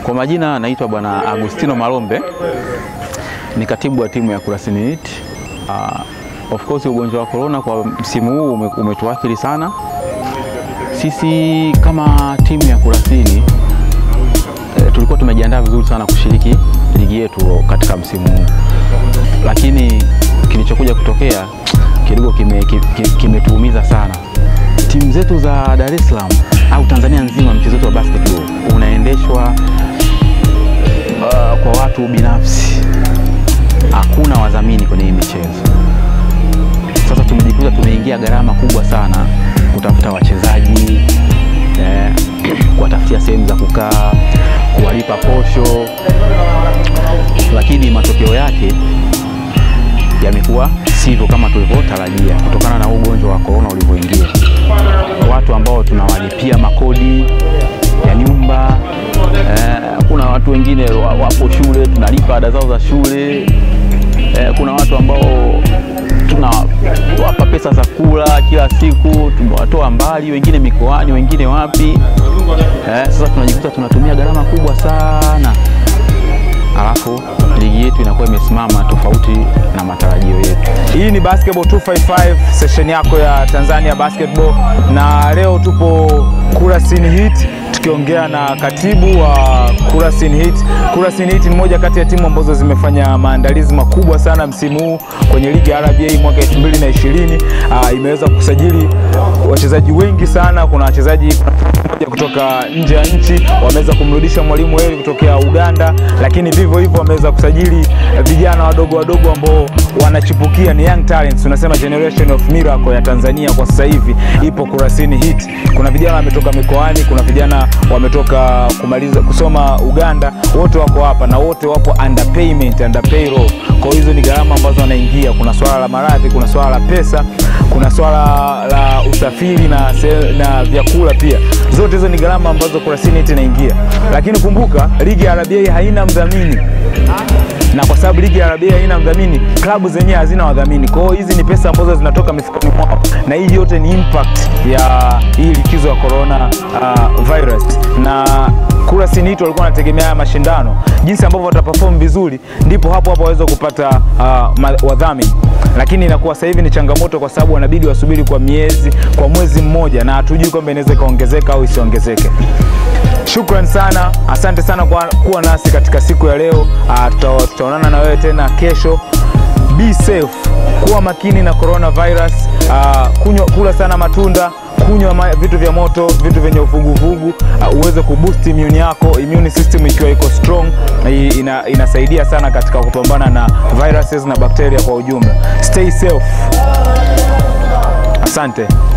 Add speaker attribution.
Speaker 1: Kwa majina naitwa Bwana Agustino Malombe, ni katibu wa timu ya Kurasini Heat. Uh, of course ugonjwa wa corona kwa msimu huu ume, umetuathiri sana sisi kama timu ya Kurasini. E, tulikuwa tumejiandaa vizuri sana kushiriki ligi yetu katika msimu huu, lakini kilichokuja kutokea kidogo kimetuumiza kime, kime sana. Timu zetu za Dar es Salaam au Tanzania nzima, mchezo wetu wa basketball unaendeshwa uh, kwa watu binafsi, hakuna wadhamini kwenye hii michezo. Sasa tumejikuta tumeingia gharama kubwa sana kutafuta wachezaji eh, kuwatafutia sehemu za kukaa, kuwalipa posho, lakini matokeo yake yamekuwa sivyo kama tulivyotarajia kutokana na ugonjwa wa korona ulivyoingia. Watu ambao tunawalipia makodi ya nyumba eh, kuna watu wengine wapo shule tunalipa ada zao za shule eh, kuna watu ambao tunawapa pesa za kula kila siku, tumewatoa mbali, wengine mikoani, wengine wapi eh, sasa tunajikuta tunatumia gharama kubwa sana, alafu ligi yetu inakuwa imesimama tofauti na matarajio yetu.
Speaker 2: Hii ni Basketball 255 session yako ya Tanzania Basketball, na leo tupo Kurasini Heat tukiongea na katibu wa Kurasini Heat. Kurasini Heat ni moja kati ya timu ambazo zimefanya maandalizi makubwa sana msimu huu kwenye ligi ya RBA mwaka 2020. Uh, imeweza kusajili wachezaji wengi sana. Kuna wachezaji moja kutoka nje ya nchi wameweza kumrudisha mwalimu Heri kutokea Uganda, lakini vivyo hivyo wameweza kusajili vijana wadogo wadogo ambao wanachipukia, ni young talents, tunasema generation of miracle ya Tanzania kwa sasa hivi ipo Kurasini Heat. Kuna vijana wametoka mikoani, kuna vijana wametoka kumaliza kusoma Uganda, wote wako hapa na wote wapo under payment, under payroll. Kwa hizo ni gharama ambazo wanaingia. Kuna swala la maradhi, kuna swala la pesa, kuna swala la usafiri na, na vyakula pia. Zote hizo ni gharama ambazo Kurasini Heat inaingia, lakini kumbuka ligi ya RBA haina mdhamini na kwa sababu ligi ya RBA haina mdhamini, klabu zenyewe hazina wadhamini. Kwa hiyo hizi ni pesa ambazo zinatoka mifukoni mwao, na hii yote ni impact ya hii likizo ya corona uh, virus na Kurasini Heat walikuwa wanategemea haya mashindano, jinsi ambavyo wataperform vizuri, ndipo hapo hapo waweza kupata uh, wadhamini, lakini inakuwa sasa hivi ni changamoto, kwa sababu wanabidi wasubiri kwa miezi, kwa mwezi mmoja, na hatujui kwamba inaweza ikaongezeka au isiongezeke. Shukran sana, asante sana kwa kuwa nasi katika siku ya leo. Uh, tutaonana na wewe tena kesho. Be safe, kuwa makini na coronavirus. Uh, kunywa, kula sana matunda, kunywa vitu vya moto, vitu vyenye uvuguvugu uh, uweze kuboost immune yako, immune system ikiwa iko strong ina, inasaidia sana katika kupambana na viruses na bakteria kwa ujumla. Stay safe. Asante.